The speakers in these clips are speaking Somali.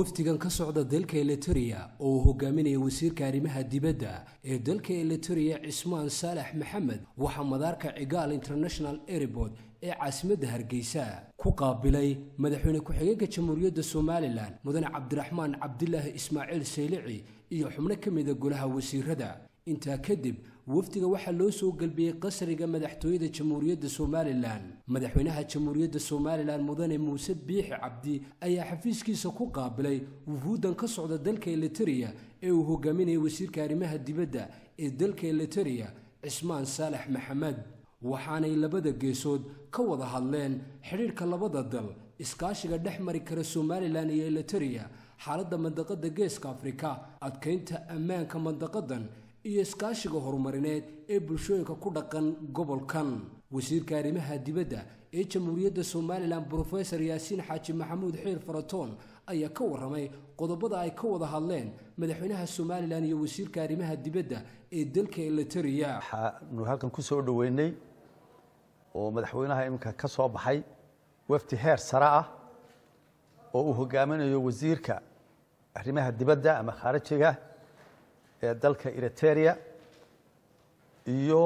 wafdigan ka socda dalka eliteria oo uu hogaaminaya wasiirka arrimaha dibadda ee dalka eliteria cismaan saalax maxamed waxaa madaarka cigaal international airport ee caasimadda hargeysa ku qaabilay madaxweyne ku-xigeenka jamhuuriyadda somalilan mudane cabdiraxmaan cabdilaahi ismaaciil saylici iyo xubno ka mida golaha wasiirada intaa kadib wafdiga waxaa loo soo gelbiyey qasriga madaxtooyada jamhuuriyadda somalilan madaxweynaha jamhuuriyadda somalilan mudane muuse biixi cabdi ayaa xafiiskiisa ku qaabilay wufuuddan ka socda dalka eliteria ee uu hogaaminayay wasiirka arrimaha dibadda ee dalka eliteria cismaan saalax maxamed waxaanay labada geesood ka wada hadleen xidhiirhka labada dal iskaashiga dhex mari kara somalilan iyo eliteria xaaladda mandaqada geeska afrika adkaynta ammaanka mandaqadan iyo iskaashiga horumarineed ee bulshooyinka ku dhaqan gobolkan wasiirka arrimaha dibadda ee jamhuuriyadda somalilan brofesor yaasiin xaaji maxamuud xiir faratoon ayaa ka warramay qodobada ay ka wada hadleen madaxweynaha somalilan iyo wasiirka arrimaha dibadda ee dalka eliteria waxaanu halkan ku soo dhoweynay oo madaxweynaha iminka ka soo baxay wafdi heer sare ah oo uu hogaaminayo wasiirka arrimaha dibadda ama khaarijiga ee dalka eriteria iyo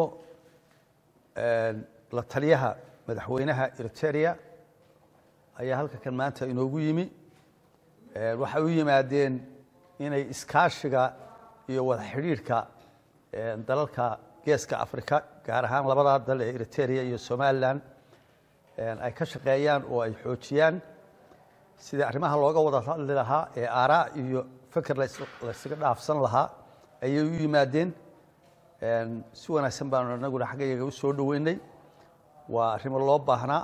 la taliyaha madaxweynaha eriteria ayaa halka kan maanta inoogu yimi waxay u yimaadeen inay iskaashiga iyo wada xidhiidhka dalalka geeska afrika gaar ahaan labadaa dal ee eriteria iyo somalilan ay ka shaqeeyaan oo ay xoojiyaan sidii arrimaha looga wada hadli lahaa ee aaraa iyo feker laysaga dhaafsan lahaa ayay u yimaadeen si wanaagsan baanu anaguna xaggayaga u soo dhoweynay waa arrimo loo baahnaa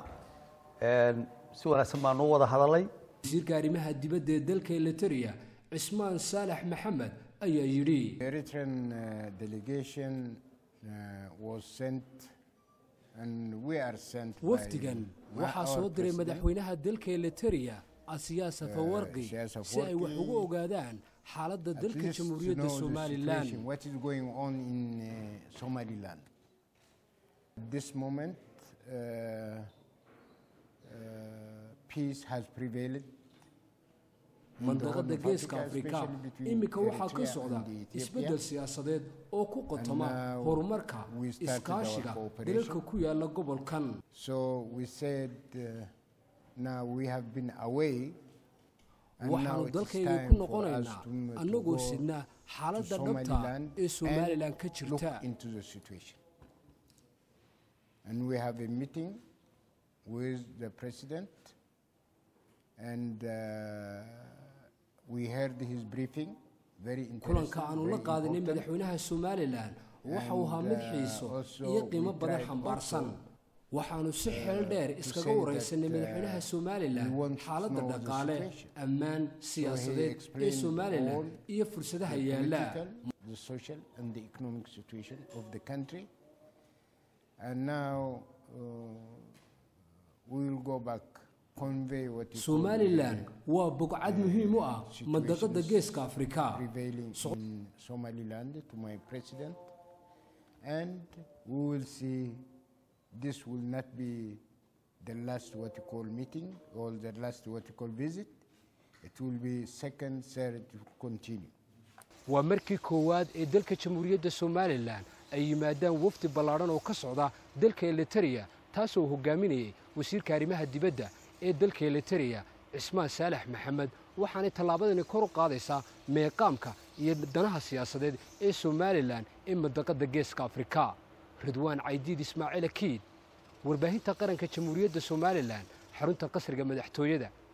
si wanaagsan baanu u wada hadalay wasiirka arrimaha dibadda ee dalka eliteria cismaan saalax maxamed ayaa yidhi Eritrean uh, delegation uh, was sent and we are sent by wafdigan my- waxaa our soo diray president. madaxweynaha dalka eliteria asiyaa safawarqi Siyaas si ay Afwerki, wax ugu ogaadaan xaaladda At dalka least to jamhuuriyadda know the somalilan situation, what is going on in uh, Somaliland. At this moment, uh, uh, peace has prevailed. in the mandaqada Horn of geeska Africa, afrika especially between iminka waxaa ka Eritrea socda and Ethiopia. isbeddel siyaasadeed oo ku qotoma And now horumarka we started our iskaashiga cooperation. dalalka ku yaala gobolkan So we said, uh, now we have been away. and now waxaanu it is dalkayga time ku for us noqonaynaa to m- to annagoo go sidna to xaaladda dhabta Somaliland ee somalilan and ka look jirta into the situation. And we have a meeting with the president, and uh, we heard his briefing. Very interesting. kulanka aanu la very qaadinay important. madaxweynaha somalilan waxa uu ahaa mid And, uh, xiiso also iyo qiimo we badan tried xambaarsan also, waxaanu si xeel dheer iskaga say waraysanay that, uh, madaxweynaha somalilan we want to xaaladda know the dhaqaale situation. ammaan siyaasadeed ee explained somalilan all iyo fursadaha the yaala political, the social, and the economic situation of the country. And now uh, we will go back, convey what is somalilan waa bogcad muhiim u ah situations mandaqada geeska afrika prevailing in Somaliland to my president, and we will see. This will not be the last what you call meeting or the last what you call visit. It will be second, third to continue. waa markii koowaad ee dalka jamhuuriyadda somalilan ay yimaadaan wafdi ballaadhan oo ka socda dalka eliteria taasoo hogaaminayay wasiirka arrimaha dibadda ee dalka eliteria cismaan saalax maxamed waxaanay tallaabadani kor u qaadaysaa meeqaamka iyo danaha siyaasadeed ee somalilan ee mandaqada geeska afrika ridwaan caydiid ismaaciil akiid warbaahinta qaranka jamhuuriyadda somalilan xarunta qasriga madaxtooyada